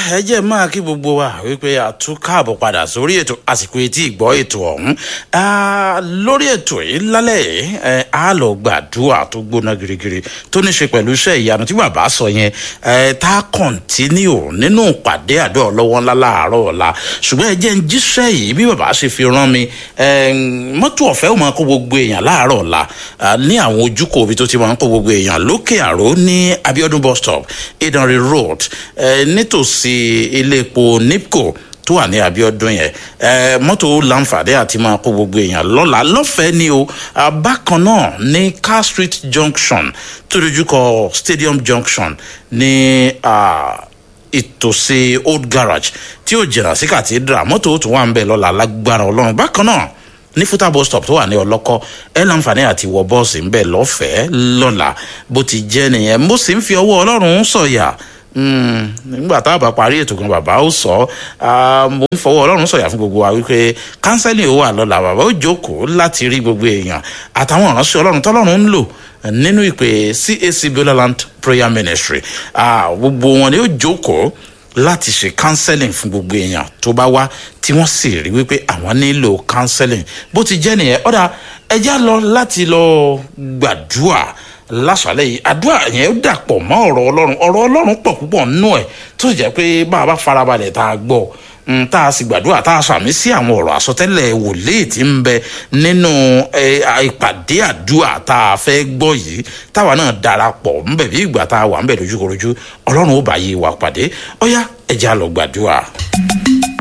ẹ jẹ́ máa kí gbogbo wa wípé a tún káàbọ̀ padà sórí ètò àsìkò etí ìgbọ́ ètò ọ̀hún lórí ètò yìí lálẹ́ yìí a lọ gbàdúrà tó gbóná girigiri tó ní ṣe pẹ̀lú iṣẹ́ ìyanu tí bàbá sọ yẹn tá a kọ̀ǹtínú nínú ìpàdé àdó ọlọ́wọ́ ńlá láàárọ̀ ọ̀la ṣùgbọ́n ẹ jẹ́ ń jíṣẹ́ yìí bí bàbá ṣe fi rán mi mọ́tò ọ̀fẹ́ ò máa kó gbogbo èèyàn láàárọ̀ ọ̀la ní àwọn ojúkò òbí tó ti máa ń kó gbogbo èèyàn lókè àró ní abiodun bus stop idanre road nítòsí ilé epo nipco tó wà ní abiodun yẹn mọ́tò láǹfààní àti máa kó gbogbo èèyàn lọ́la lọ́fẹ̀ẹ́ ni o bákan náà ní car street junction tó dojúkọ stadium junction ní ìtòsí old garage tí ó jìnnà sí cathedral mọ́tò tó wà ń bẹ̀ lọ́la lágbára ọlọ́run bákan náà ní fúta bus stop tó wà ní ọlọ́kọ́ ẹ láǹfààní àti wọ bọ́ọ̀sì ń bẹ̀ lọ́fẹ̀ẹ́ lọ́la bó ti jẹ́ nìyẹn mo sì ń fi ọwọ́ ọlọ́run sọ̀yà nígbà tá a bá parí ètò kan bàbá ó sọ mo ń fọwọ́ ọlọ́run sọ̀yà fún gbogbo wa wípé kánsẹ́lì ó wà lọ́la bàbá ó jókòó láti rí gbogbo èèyàn àtàwọn ìránṣẹ́ ọlọ́run tọ́lọ́run ń lò nínú ìpè cac bioland prayer ministry gbogbo wọn ni ó jókòó láti ṣe counseling fún gbogbo èèyàn tó bá wá tí wọ́n sì rí wípé àwọn nílò counseling bó ti jẹ́ nìyẹn ọ̀dà ẹja lọ láti lọ gbàdúrà lásàlẹ̀ yìí àdúrà yẹn ó dàpọ̀ mọ́ ọ̀rọ̀ ọlọ́run ọ̀rọ̀ ọlọ́run pọ̀ púpọ̀ nínú ẹ̀ tó sì jẹ́ pé bá a bá farabalẹ̀ tá a gbọ́ tá a sì gbàdúrà tá a sàmì sí àwọn ọ̀rọ̀ àsọtẹ́lẹ̀ wòlíì tí ń bẹ nínú ìpàdé àdúrà tá a fẹ́ gbọ́ yìí táwa náà darapọ̀ ńbẹ̀ bí ìgbà tá a wà ńbẹ̀ lójúkorojú ọlọ́run ó bá yé wa pàdé ọ̀yá ẹ̀jẹ̀ á lọ gbàdúrà.